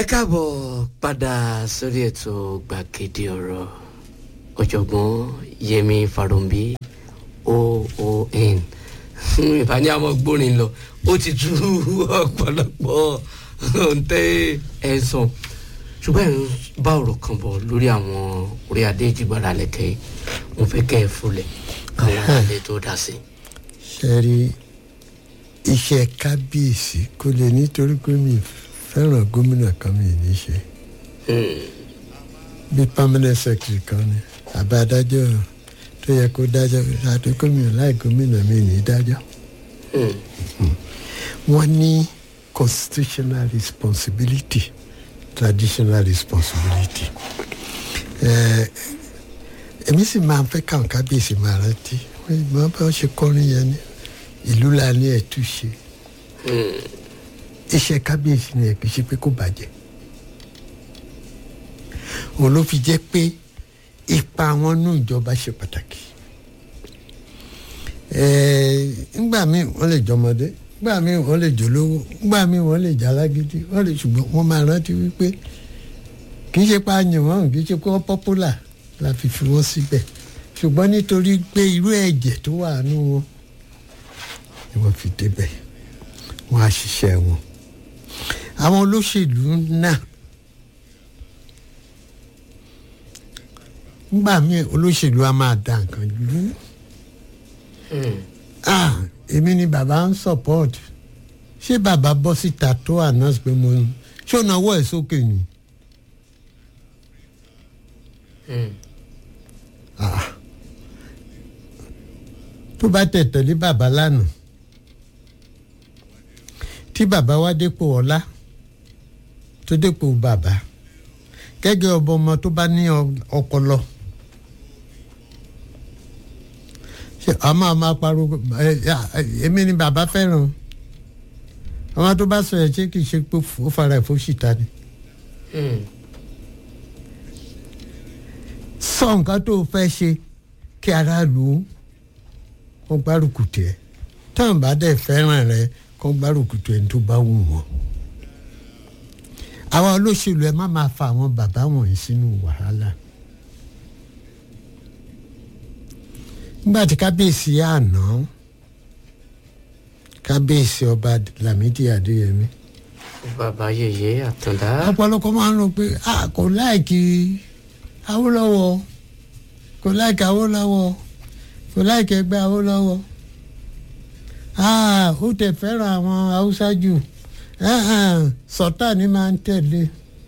káàbọ̀ padà sórí ètò gbàgede ọ̀rọ̀ ọ̀jọ̀gbọ́n yẹmi farounbi oon ìbáni àwọn gbórin lọ ó ti tú ọ̀pọ̀lọpọ̀ ntẹ́ ẹ̀ sàn ṣùgbọ́n ẹ̀ ń bá ọ̀rọ̀ kan bọ̀ lórí àwọn orí adé ìjìgbára lẹ́kẹ́ mo fẹ́ kẹ́ ẹ fúnlẹ̀ káwọn alẹ́ tó dá sí. ṣe rí iṣẹ́ kábíyèsí kò lè nítorí pé mi fẹ́ràn gómìnà kan mi ní ṣe bí permanent secretary kan ni àbá adájọ́ tó yẹ kó dájọ́ àti gómìnà láì gómìnà mi ní dájọ́ wọ́n ní constitutional responsibility traditional responsibility èmi sì máa ń fẹ́ káwọn kábíyèsí máa rántí wọ́n bá ṣe kọrin yẹn ní ìlú la ní ẹ̀túnṣe iṣẹ́ kábíyèsí ni ẹ̀ kì í ṣe pé kó bàjẹ́ òun ló fi jẹ́ pé ipa wọn nú ìjọba ṣe pàtàkì ńgbà míì wọ́n lè jọmọdé ńgbà míì wọ́n lè jólówó ńgbà míì wọ́n lè jalágídí wọ́n lè ṣùgbọ́n wọ́n máa rántí wípé kì í ṣe pé àyàn wọn kì í ṣe pé wọ́n pọ́pùlà la fi fi wọ́n síbẹ̀ ṣùgbọ́n nítorí pé irú ẹ̀jẹ̀ tó wà nù wọn ni wọ́n fi débẹ̀ wọ́n á ṣiṣẹ́ wọn àwọn olóṣèlú náà ngbà míì olóṣèlú a máa da nǹkan lú èmi ni bàbá ń support ṣé bàbá bọ́ síta tó announce pé mo ṣé ó náwó ẹ̀ sókè ni. tó bá tẹ̀ tẹ̀lé bàbá lánàá tí bàbá wa dépò ọlá tó dépò bàbá gẹ́gẹ́ ọba ọmọ tó bá ní ọpọlọ a máa máa pariwo èmi ni bàbá fẹ́ràn àwọn tó bá sọ ẹ̀ ṣé kìí ṣe pé ó fara ẹ̀ fún ṣìta ni. sọ nǹkan tó fẹ́ ṣe kí aráàlú wọn gbárùkù tiẹ̀ táwọn bá dẹ̀ fẹ́ràn rẹ̀ kọ́ gbárùkù tiẹ̀ tó bá wù wọ́n àwọn olóṣèlú ẹ má máa fa àwọn bàbá wọ̀nyí sínú wàhálà nígbà tí kábíyèsí àná kábíyèsí ọba Lámídì Adéyẹmí. bàbá yèyé àtàndá. ọ̀pọ̀lọpọ̀ máa ń rò pé a kò láìkí Awólọ́wọ̀ kò láìkí Awólọ́wọ̀ kò láìkí ẹgbẹ́ Awólọ́wọ̀ ó tẹ̀ fẹ́ràn àwọn Haúsá jù sọ̀tà ni máa ń tẹ̀lé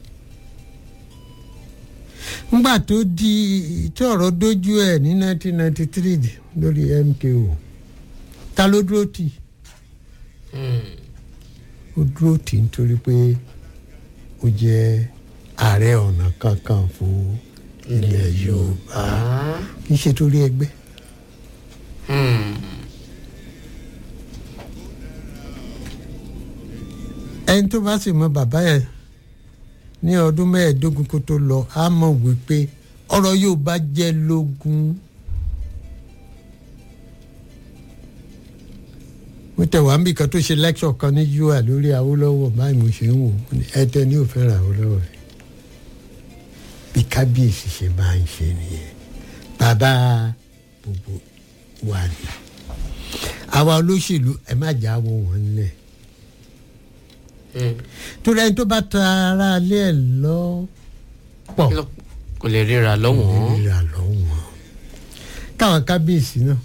ngbà tó di tí ọ̀rọ̀ dojú ẹ̀ ní 1993 lórí MKO ta ló dúró tì ó dúró tì nítorí pé ó jẹ́ ààrẹ ọ̀nà kakanfò ilẹ̀ Yorùbá kì í ṣe torí ẹgbẹ́. ẹni tó bá sì mọ bàbá yẹn ní ọdún mẹ́ẹ̀ẹ́dógún kó tó lọ á mọ̀ wípé ọ̀rọ̀ yóò bá jẹ́ lógún. mo tẹ̀ wá níbi kan tó ṣe lẹ́kṣọ̀ kan ní ua lórí Awólọ́wọ̀ báyìí mo ṣe ń wò ẹ̀tẹ̀ ní òfin Awólọ́wọ̀ rẹ̀ bí kábíyèsí ṣe máa ń ṣe nìyẹn bàbá gbogbo wa ni àwa olóṣèlú ẹ má jà wọ wọn lẹ̀ torí ẹni tó bá ta ara alé ẹ lọ pọ̀ kò lè ríra lọ́wọ́n. ríra lọ́wọ́n káwọn kábíyèsí náà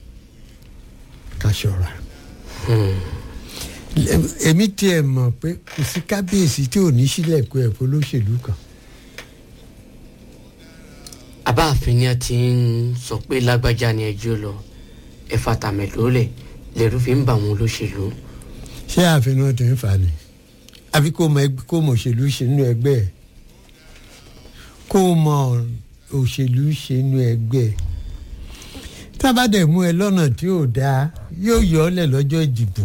ká ṣọ́ra èmi tiẹ̀ mọ̀ pé kò sí kábíyèsí tí ò ní sílẹ̀kùn ẹ̀ fún olóṣèlú kan. abáàfin ni a ti ń sọ pé lágbájá ni ẹjọ́ lọ ẹ̀fà tàmẹ̀lólẹ̀ lẹ́rú fi ń bà wọn olóṣèlú. ṣé ààfin náà ti ń fà ni àfi kó mọ kó mọ òṣèlú ṣe nínú ẹgbẹ́ ẹ̀ kó mọ òṣèlú ṣe nínú ẹgbẹ́ ẹ̀ tábàdẹ̀ mú ẹ lọ́nà tí ò dáa yóò yọ ọ́ lẹ̀ lọ́jọ́ ìdìbò.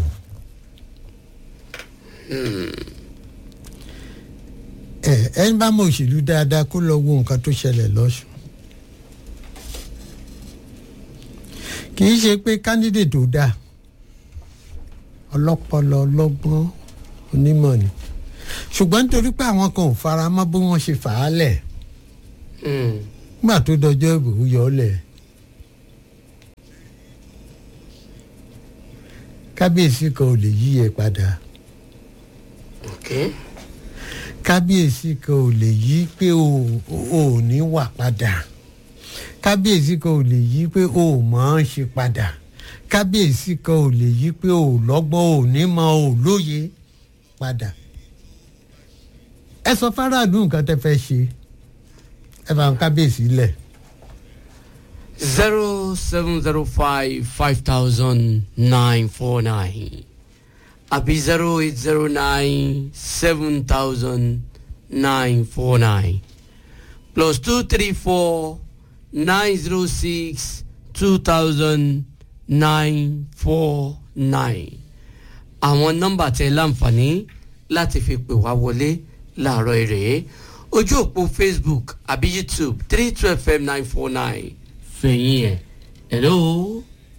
ẹ ẹni bá mọ òṣèlú dáadáa kó lọ wo nǹkan tó ṣẹlẹ̀ lọ́sùn. kì í ṣe pé candidate tó dáa ọlọ́pọlọ ọlọ́gbọ́n onímọ̀ ni ṣùgbọ́n nítorí pé àwọn kan ò fara mọ́ bí wọ́n ṣe fà á lẹ̀ Mm. nígbà tó dọjọ́ ìbò ó yọ ọ́ lẹ̀ kábíyèsí kan ò lè yí ẹ padà Okay. kábíyèsí kan ò lè yí pé o ò ní wà padà kábíyèsí kan ò lè yí pé o ò mọ̀ ọ́n ṣe padà kábíyèsí kan ò lè yí pé o ò lọ́gbọ́n o ò ní mọ̀ o ò lóye padà ẹ sọ fáráàlú nǹkan tẹ́ fẹ́ ṣe ẹ bá ń kábíyèsí lẹ̀ zero seven zero five five thousand nine four nine àbí zero eight zero nine seven thousand nine four nine plus two three four nine zero six two thousand nine four nine àwọn nọ́mbà tẹ láǹfààní láti fi pè wá wọlé láàárọ̀ èrè ojú òpó facebook àbí youtube three two fm nine four nine fẹ̀yìn ẹ̀ hello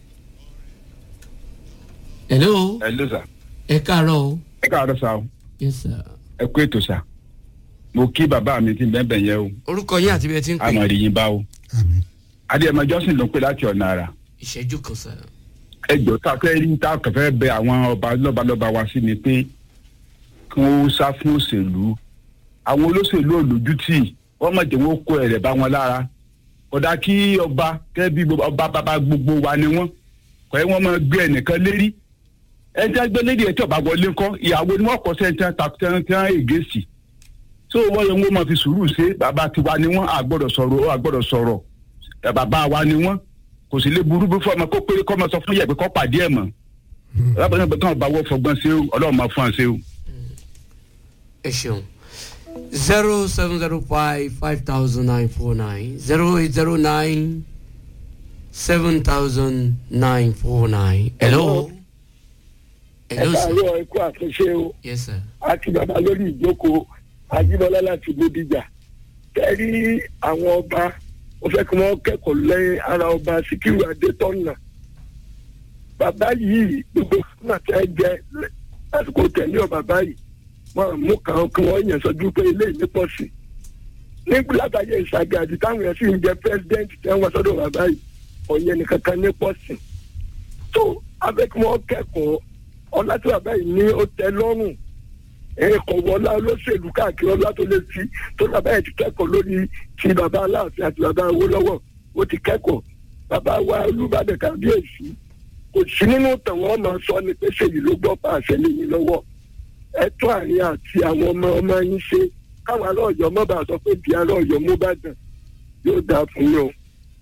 hello ẹ ló sà ẹ káàárọ̀ o ẹ káàárọ̀ sà o yes sir ẹ kú ètò sà mo kí bàbá mi tí ń bẹ́ẹ̀ bẹ́ẹ̀ yẹn o orúkọ yín àti bí ẹ ti ń pè àmọ̀ rí yín bá o àmín adéyẹmọ jọ́sìn ló ń pè láti ọ̀nà àrà ìṣẹ́jú kan sir ẹ jọ tá a fẹ́ rí tá a kàn fẹ́ bẹ àwọn ọba lọ́balọ́ba wa sí ni pé kí wọ́n sá fún òṣèlú àwọn olóṣèlú olójútì wọ́n mọ̀ jẹ́ wọ́n kó ẹ̀rẹ̀ bá wọn lára kódà kí ọba kẹ́ bí gbogbo- ọba bàbá gbogbo wa ni wọ́n kọ́ ẹ wọ́n máa gbé ẹnìkan lérí ẹjẹ gbé lédi ẹtí ọba wọlé ńkọ́ ìyàwó ni wọ́n kọ́ sẹ́ńtẹ́ takùtẹ́ńtẹ́ ègèsì tó wọ́n yẹ wọ́n máa fi sùúrù ṣe bàbá tiwa ni wọ́n àgbọ̀dọ̀ sọ̀rọ̀ àgbọ̀dọ̀ sọ̀rọ̀ ẹ̀ bàbá wa ni wọ́n kò sì lè burú bí fọmọ kó péré kọ́ máa sọ fún yẹ̀ pé kọ́ pàdé ẹ̀ mọ́ lábẹ́ náà bẹ́ẹ̀ bá wọ́ fọgbọ́n ṣe o ọlọ́run máa fún wa ṣe o. ẹ ṣeun zero seven zero five five thousand nine four nine zero eight zero nine seven thousand nine four nine hello ẹ hello sir káàárọ̀ ikú àtúnṣe o yes sir àti bàbá lórí ìjókòó ajíbọlá láti bódìjà tẹ́rí àwọn ọba wọ́n fẹ́ kí wọ́n kẹ́kọ̀ọ́ lẹ́yìn ara ọba síkírù adétọ́nà bàbá yìí gbogbo fún àtẹ jẹ lásìkò tẹ̀lé ọ bàbá yìí wọ́n mú kàn kí wọ́n yàn sọ́jú pé ilé ìní pọ̀ sí nígbà látàyè ìṣàgàdì táwọn yẹn sì ń jẹ president tẹ́ wọ́n sọ́dọ̀ bàbá yìí ọ̀yẹ́ nìkan kan ní pọ̀ sí tó abẹ́ kí wọ́n kẹ́kọ̀ọ́ ọlá tí bàbá yìí ní ó tẹ́ lọ́rùn ẹ̀kọ́ wọlá olóṣèlú káàkiri ọlá tó lè fi tó bàbá yẹn ti kẹ́kọ̀ọ́ lórí ti bàbá aláàfin àti bàbá Awólọ́wọ̀ ó ti kẹ́kọ̀ọ́ bàbá wa Olúbàdàn kábíyèsí kò sí nínú tẹ̀wọ́n máa sọ ni pé ṣèyí ló gbọ́ pa àṣẹ lé yín lọ́wọ́ ẹ̀tọ́ àárín àti àwọn ọmọ ọmọ yín ṣe káwọn aláọ̀yọ́ mọ́ bá sọ pé di aláọ̀yọ́ mú bàdàn yóò dáa fún yín o.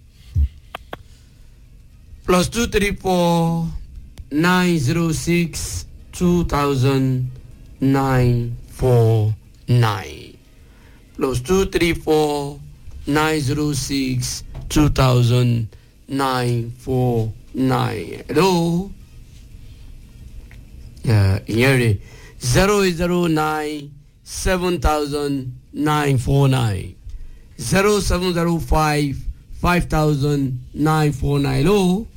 plus two three four nine zero six two thousand nine four nine plus two three four nine zero six two thousand nine four nine hello yeah, ìyẹn rè zero eight zero nine seven thousand nine four nine zero seven zero five five thousand nine four nine hello